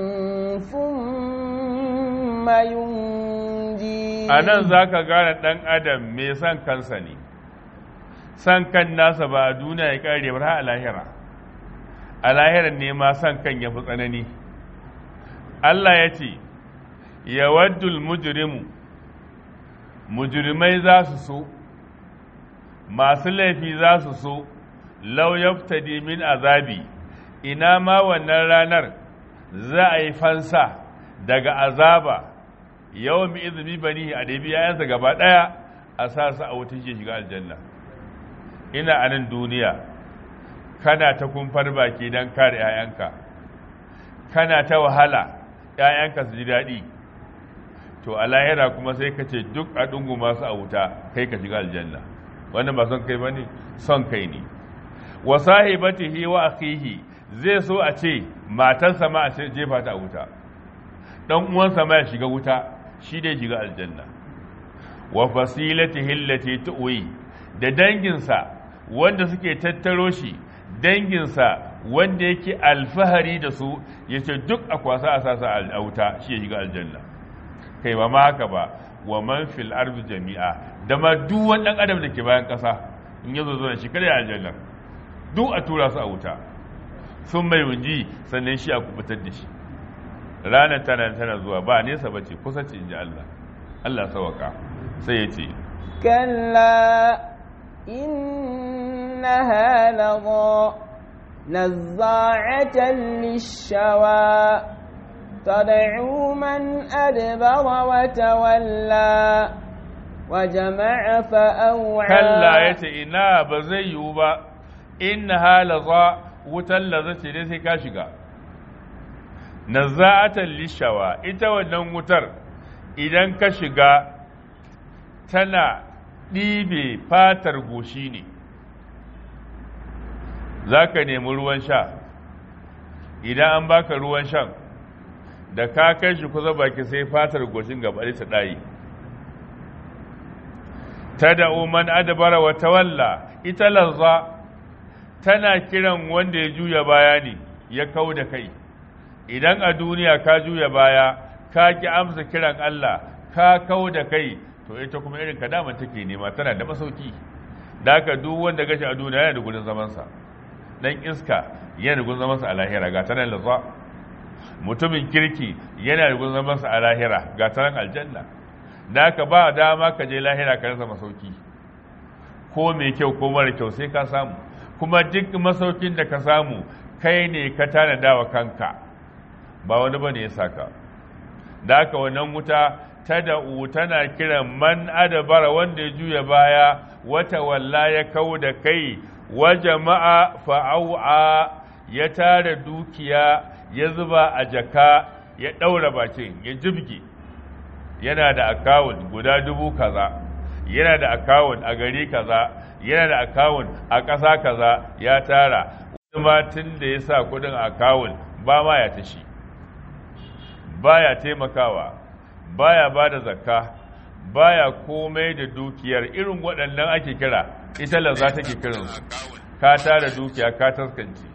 ثم ينجيه a nan za ka gane ɗan adam mai son kansa ne son kan nasa ba a duniya ya ƙare ba a lahira a lahirar ne ma son kan ya fi tsanani Allah ya ce ya waddul mujrimu mujrimai za su so masu laifi za su so lau yaftadi min azabi ina ma wannan ranar za a yi fansa daga azaba yawan mi izini bani a ɗabi yayansa gaba ɗaya a sa su a wutar shi shiga aljanna ina a nan duniya kana ta kumfar baki don kare 'ya'yanka kana ta wahala 'ya'yanka su ji daɗi to a lahira kuma sai ka ce duk a ɗungu masu a wuta kai ka shiga aljanna wannan ba son kai ba ne son kai ne wa sahibatihi wa akhihi zai so a ce matarsa ma a jefa ta a wuta dan uwansa ma ya shiga wuta shi dai shiga aljanna wa fasilatihi allati tuwi da danginsa wanda suke tattaro shi danginsa wanda yake alfahari da su yace duk a kwasa a sasa a wuta shi ya shiga aljanna kai ba ma haka ba wa man fil ardi jami'a da ma duk wani dan adam da ke bayan kasa in yazo zo shi kada ya aljanna duk a tura su a wuta sun mai wunji sannan shi a kubutar da shi ranar tana tana zuwa ba nesa ba ce kusa ce in ji Allah Allah sawaka sai ya ce كلا إنها لظى نزاعة للشوى تدعو من أدبر وتولى وجمع فأوعى kalla ya ce ina ba zai yiwu ba in halaza wutar lazace ne sai ka shiga nazza'atan lishawa ita wannan wutar idan ka shiga tana ɗibe fatar goshi ne za ka nemi ruwan sha idan an baka ruwan shan da ka kai shi kusa baki sai fatar goshin gaba ta ɗaye tada'u man adbara wa tawalla ita lazza tana kiran wanda ya juya baya ne ya kau da kai idan a duniya ka juya baya ka ki amsa kiran Allah ka kau da kai to ita kuma irin ka daman take nema tana da masauki da haka duk wanda gashi a duniya yana da gudun zamansa dan iska yana da gudun zamansa a lahira ga tanan lazza mutumin kirki yana da gudun zamansa a lahira ga tanan aljanna da ka ba dama ka je lahira ka rasa masauki ko mai kyau ko mara kyau sai ka samu kuma duk masaukin da ka samu kai ne ka tanada wa kanka ba wani bane ya saka da haka wannan wuta ta da'u tana kiran man adabara wanda ya juya baya wata walla ya kau da kai wa jama'a fa'au'a ya tara dukiya ya zuba a jaka ya ɗaura bakin ya jibge yana da akawun guda dubu kaza yana da akawun a gari kaza yana da akawun a ƙasa kaza ya tara wani ma tun da ya sa kudin akawun ba ma ya tashi baya taimakawa baya ba da zakka baya komai da dukiyar irin waɗannan ake kira ita lanza take kiransu ka tara dukiya ka taskance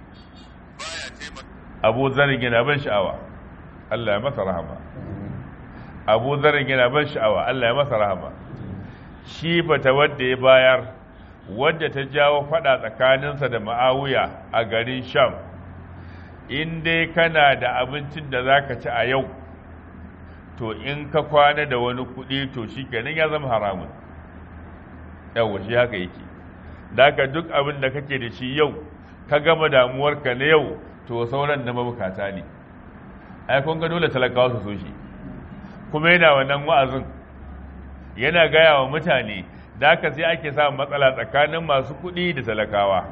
abu zarin yana ban sha'awa Allah ya masa rahama abu zarin yana ban sha'awa Allah ya masa rahama shi bata wadda ya bayar wadda ta jawo fada tsakaninsa da ma'awuya a garin sham in dai kana da abincin da za ka ci a yau to in ka kwana da wani kuɗi to shi kenan ya zama haramun yawa shi haka yake da ka duk abin da kake da shi yau ka gama damuwarka na yau to sauran na mabukata ne ai kun ga dole talakawa su so shi kuma yana wannan wa'azin yana gaya wa mutane da haka sai ake samun matsala tsakanin masu kuɗi da talakawa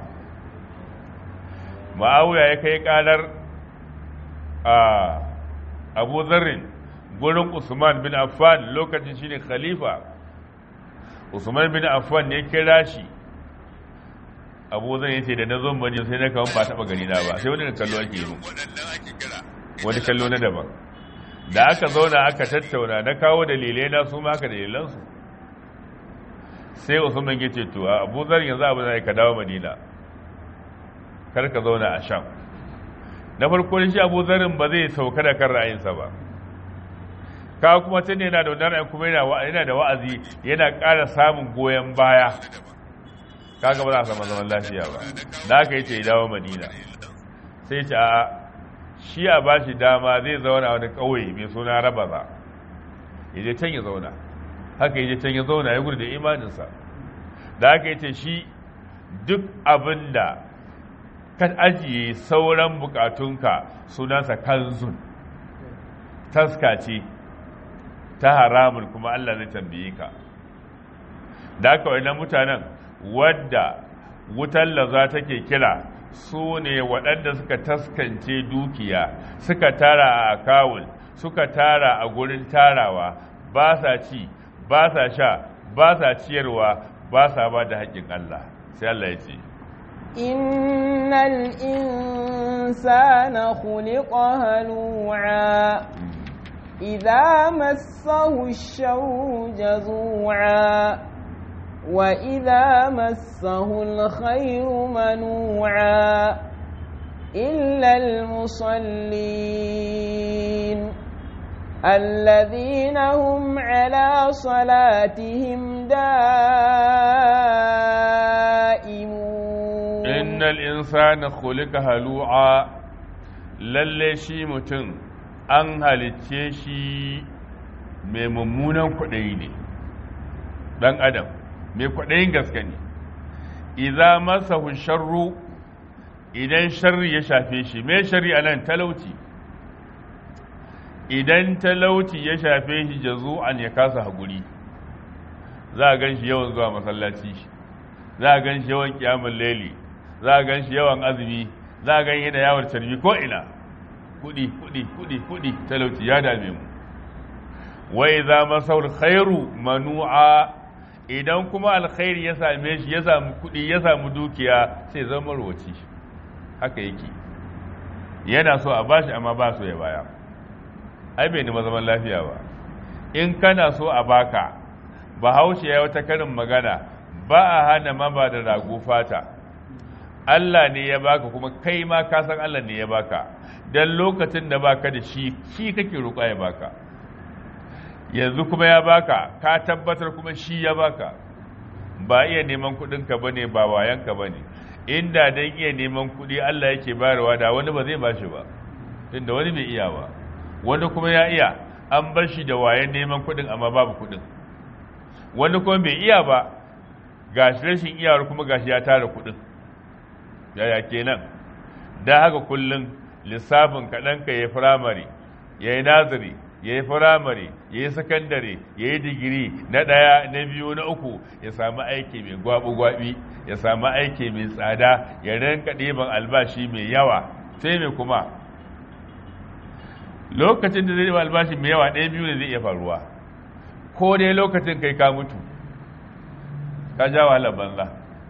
ma'auya ya kai ƙarar a abu zarrin gurin usman bin affan lokacin shine khalifa usman bin affan ne kira shi abu zan yace da na zo madina sai na kawo ba taɓa gani na ba sai wani kallo ake yi wani kallo na daban da aka zauna aka tattauna na kawo dalilai na su ma aka dalilansu sai usman ya ce to abu zar yanzu abu zai ka dawo madina kar ka zauna a sham na farko shi abu zarin ba zai sauka da kan ra'ayinsa ba ka kuma tun yana da wannan ra'ayin kuma yana da wa'azi yana ƙara samun goyon baya kaga ba za a samu zaman lafiya ba da aka yi ce ya dawo madina sai ce a shi a ba shi dama zai zauna wani ƙauye mai suna rabaza ya je can ya zauna haka ya je can ya zauna ya gudu da imaninsa da haka ya ce shi duk abin da ka ajiye sauran bukatunka sunansa kanzun taska ce ta haramun kuma Allah zai tambaye ka da haka wannan mutanen wadda wutar laza take kira su ne waɗanda suka taskance dukiya suka tara a akawun suka tara a gurin tarawa ba sa ci ba sa sha ba sa ciyarwa ba sa ba da haƙƙin Allah sai Allah ya ce إن الإنسان خلق هلوعا إذا مسه الشر جزوعا وإذا مسه الخير منوعا إلا المصلين الذين هم على صلاتهم دائمون innal insana khuliqa halu'a lalle shi mutum an halicce shi mai mummunan kwaɗayi ne ɗan adam mai kwaɗayin gaske ne idza masahu sharru idan sharri ya shafe shi mai sharri a nan talauci idan talauci ya shafe shi jazu'an ya kasa haƙuri za a gan shi yawan zuwa masallaci za a gan shi yawan kiyamun laili za a gan shi yawan azumi za a gan yana yawon carbi ko ina kudi kudi kudi kudi talauci ya dame mu wai za masaul khairu manu'a idan kuma alkhairi ya same shi ya samu kudi ya samu dukiya sai zama roci haka yake yana so a bashi amma ba so ya baya ai bai nima zaman lafiya ba in kana so a baka bahaushe ya wata karin magana ba a hana maba da rago fata Allah ne ya baka kuma kai ma ka san Allah ne ya baka dan lokacin da baka da shi shi kake roƙa ya baka yanzu kuma ya baka ka tabbatar kuma shi ya baka ba iya neman kuɗin ka bane ba wayan ka bane inda dan iya neman kuɗi Allah yake bayarwa da wani ba zai bashi ba tunda wani bai iya ba wani kuma ya iya an bar shi da wayan neman kuɗin amma babu kuɗin wani kuma bai iya ba gashi rashin iyawar kuma gashi ya tara kuɗin yaya kenan da haka kullum lissafin kaɗan ka ya firamare ya yi naziri ya yi firamare ya yi sakandare ya yi digiri na ɗaya na biyu na uku ya samu aiki mai gwabi-gwabi ya samu aiki mai tsada ya rinka ɗiban albashi mai yawa sai mai kuma lokacin da zai ɗiban albashi mai yawa ɗaya biyu ne zai iya faruwa ko dai lokacin kai ka mutu ka ja wahalar banza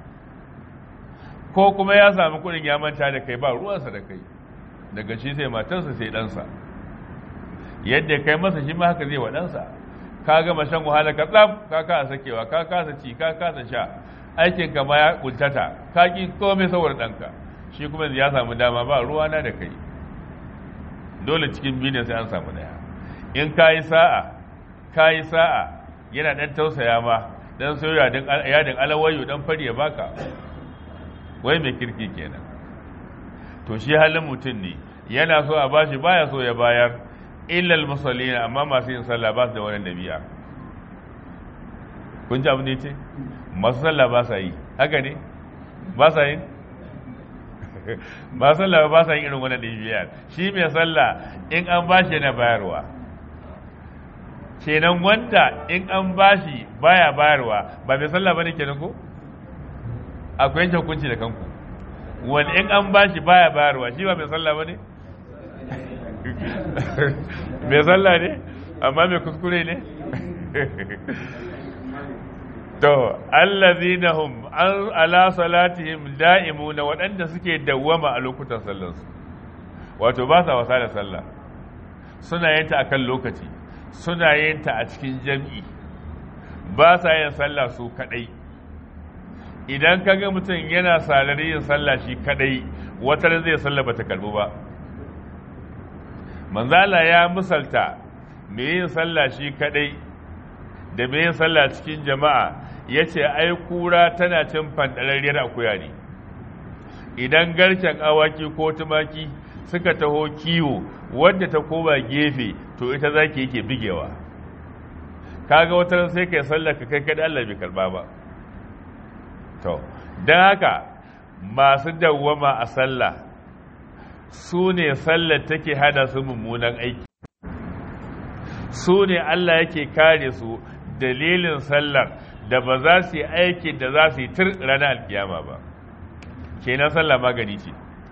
ko kuma ya sami kudin ya manta da kai ba ruwansa da kai daga shi sai matarsa sai ɗansa yadda kai masa shi ma haka zai wa ɗansa ka gama shan wahala ka tsaf ka kasa sakewa ka kasa ci ka kasa sha aikin ka ma ya kuntata ka ki komai saboda ɗanka shi kuma ya samu dama ba ruwana da kai dole cikin biyu ne sai an samu daya in ka yi sa'a ka yi sa'a yana ɗan tausaya ma dan so yadin alawayo dan fari ya baka wai mai kirki kenan to shi halin mutum ne yana so a bashi baya so ya bayar illal musallina amma masu yin sallah ba su da wani dabi'a kun ji abu ne ce masu sallah ba sa yi haka ne ba sa yin ba sallah ba sa yin irin wani dabi'a shi mai sallah in an bashi yana bayarwa kenan wanda in an bashi baya bayarwa ba mai sallah bane kenan ko akwai yanke hukunci da kanku wani in an bashi baya bayarwa shi ba mai sallah bane mai sallah ne amma mai kuskure ne to allazina hum ala salatihim da'imuna waɗanda suke dawwama a lokutan sallarsu wato ba sa wasa da sallah suna yin ta akan lokaci suna yin ta a cikin jam'i ba sa yin sallah su kadai idan ka ga mutum yana salari yin sallah shi kadai wata zai sallah bata karbu ba manzala ya misalta me yin sallah shi kadai da me yin sallah cikin jama'a ya ce ai kura tana cin fandararriyar akuya ne idan garken awaki ko tumaki suka taho kiwo wadda ta koma gefe to ita zaki yake bigewa kaga wata sai kai sallar ka kai kada Allah bai karba ba to dan haka masu dawwama a sallah su ne sallar take hada su mummunan aiki su ne Allah yake kare su dalilin sallar da ba za su yi aikin da za su yi tur ranar alkiyama ba kenan sallah magani ce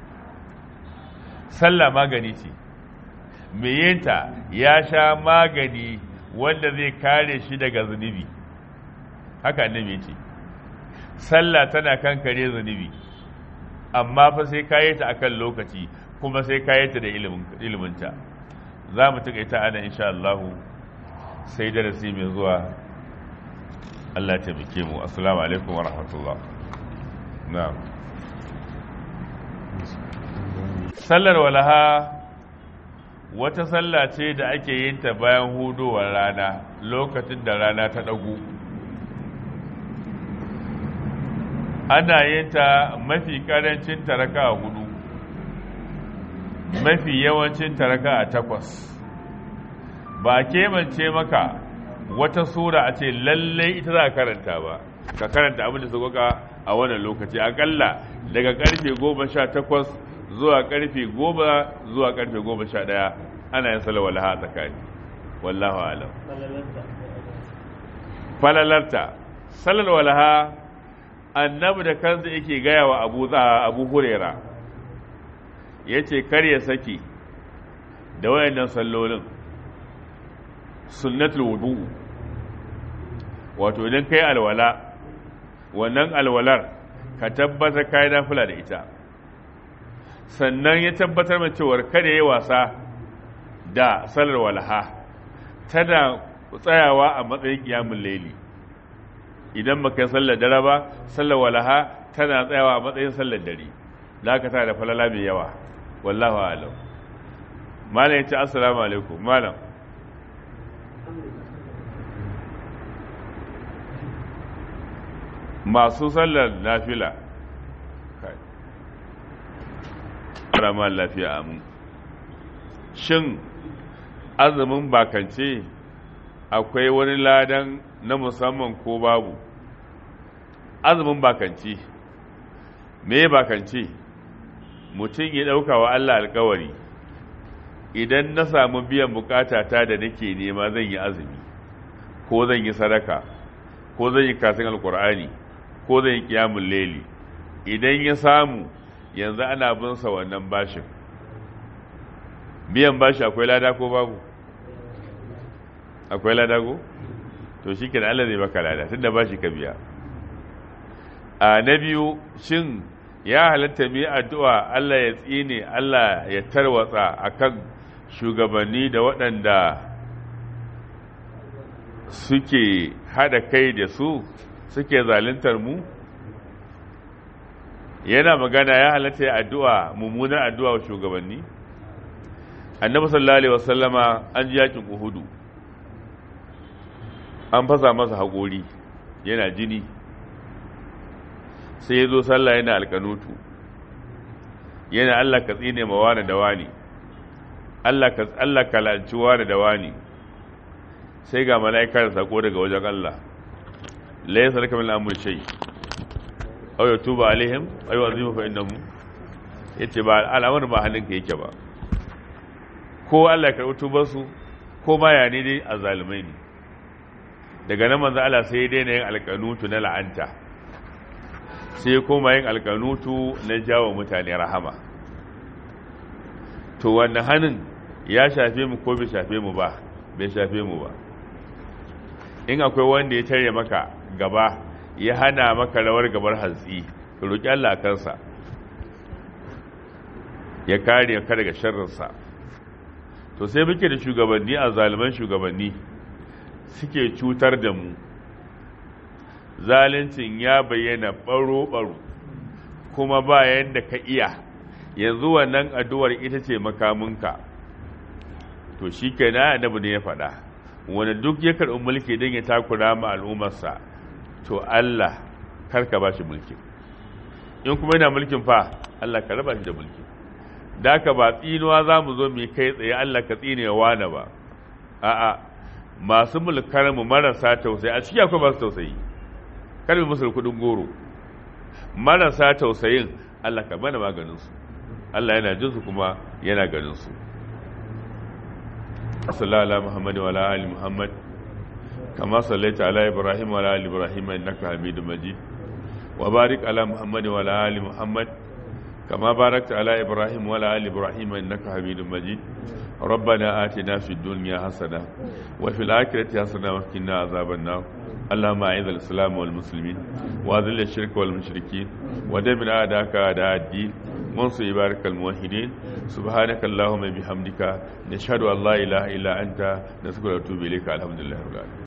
sallah magani ce yinta ya sha magani wanda zai kare shi daga zunubi haka annabi ce sallah tana kankare zunubi amma fa sai kayi ta akan lokaci kuma sai kayi ta da iliminta za mu taƙaita ana insha Allah sai darasi mai zuwa Allah ta bike mu assalamu alaikum wa rahmatullah na'am sallar walaha wata sallah ce da ake yin ta bayan hudowar rana lokacin da rana ta ɗagu ana yin ta mafi karancin taraka a hudu mafi yawancin taraka a takwas ba kebance maka wata sura a ce lallai ita za a karanta ba ka karanta abin da sauƙaƙa a wannan lokaci akalla daga karfe goma sha takwas zuwa karfe goma zuwa karfe goma sha ɗaya ana yin salawar laha tsakani wallahu alam falalarta salar walaha annabi da kansa yake gaya wa abu abu hurera ya ce kar ya saki da wayannan sallolin sunnatul wudu wato idan kai alwala wannan alwalar ka tabbatar kai nafila da ita sannan ya tabbatar mai cewar kada yi wasa da salar walaha tana tsayawa a matsayin kiyamun laili idan baka yi sallar dare ba sallar walaha tana tsayawa a matsayin sallar dare da ka tana da falala mai yawa wallahu alam malam ya ce assalamu alaikum malam masu sallar nafila rama lafiya amin shin azumin bakance akwai wani ladan na musamman ko babu azumin bakanci me bakanci mutum ya ɗauka wa Allah alkawari idan na samu biyan bukata ta da nake nema zan yi azumi ko zan yi sadaka ko zan yi kasin alkur'ani ko zan yi kiyamun leli idan ya samu yanzu ana bin sa wannan bashin biyan bashi akwai lada ko babu akwai lada ko to shi kenan Allah zai baka lada tunda bashi ka biya a na biyu shin ya halatta mu addu'a Allah ya tsine Allah ya tarwatsa akan shugabanni da waɗanda suke haɗa kai da su suke zaluntar mu yana magana ya halatta ya addu'a mummunar addu'a wa shugabanni annabi sallallahu alaihi wasallama an ji yakin uhudu an fasa masa haƙori yana jini sai ya zo sallah yana alkanutu yana Allah ka tsine ma wani da wani Allah ka Allah ka lanci wani da wani sai ga mala'ikar sako daga wajen Allah la yasarka min amri shay aw yatuba alaihim aw yu'adhibu fa innahum yace ba al'amarin ba hannunka yake ba ko Allah ya karɓi tubar su ko ma ya ne dai azzalumai ne daga nan manzo Allah sai ya daina yin alkanutu na la'anta sai ya koma yin alkanutu na jawo mutane rahama to wannan hannun ya shafe mu ko bai shafe mu ba bai shafe mu ba in akwai wanda ya tare maka gaba ya hana maka rawar gabar hantsi ka roƙi Allah kansa ya kare ka daga sharrinsa to sai muke da shugabanni a zaliman shugabanni suke cutar da mu zaluncin ya bayyana baro-baro kuma ba yadda ka iya yanzu wannan addu'ar ita ce makaminka to shi ke na annabi ne ya faɗa wanda duk ya karɓi mulki don ya takura ma al'ummarsa to Allah karka ba shi mulki in kuma yana mulkin fa Allah ka raba shi da mulki da ka ba tsinuwa za mu zo mai kai tsaye Allah ka tsine wane ba a'a masu mulkar mu marasa tausayi a ciki akwai masu tausayi kar mu musu kudin goro marasa tausayin Allah ka bana maganin su Allah yana jin su kuma yana ganin su sallallahu ala muhammad wa ala ali muhammad kama sallaita ala ibrahim wa ala ali ibrahim innaka hamidum majid wa barik ala muhammad wa ala ali muhammad كما باركت على إبراهيم وعلى آل إبراهيم إنك حميد مجيد ربنا آتنا في الدنيا حسنة وفي الآخرة حسنة وقنا عذاب النار اللهم أعز الإسلام والمسلمين وأذل الشرك والمشركين ودمر أعداءك أعداء الدين وانصر عبادك الموحدين سبحانك اللهم بحمدك نشهد أن لا إله إلا أنت نسألك ونتوب إليك الحمد لله رب العالمين